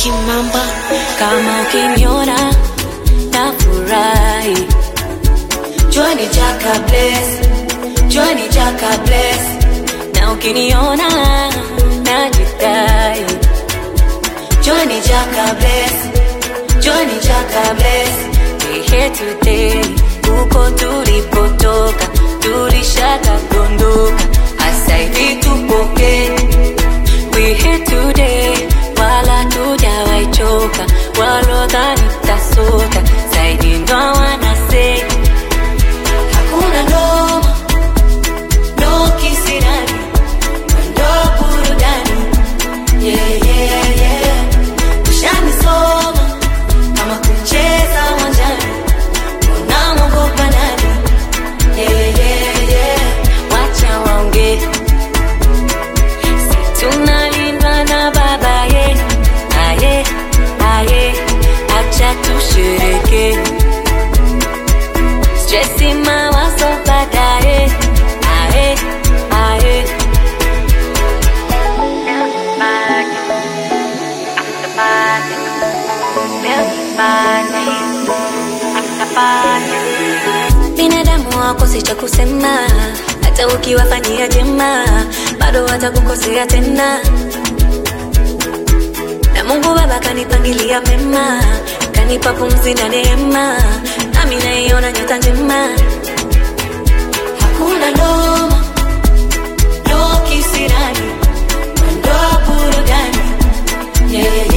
Kimamba kama ukiniona na furahi Johnny Jaka bless Johnny Jaka bless na ukiniona na jidai Johnny Jaka bless Johnny Jaka bless we here today huko tulipotoka tulishaka gondoka hasa hivi tupoke we here today wala tujawaichoka walodhani tasoka zaidi ndo wanase hakuna noma no kisirani ndo burudani yeah, yeah, yeah. ushanisoma kama kucheza uwanjani unamwogopa nani yeah, yeah, yeah. wacha waongee si tunalindwa na baba ye aye aye acha tushereke stresi mawazo baadaye aye aye binadamu wakosi cha kusema hata ukiwafanyia jema bado watakukosea tena na mungu baba kanipangilia mema kanipa pumzi na neema nami naiona nyota njema hakuna noma no kisirani ndo burudani yeah,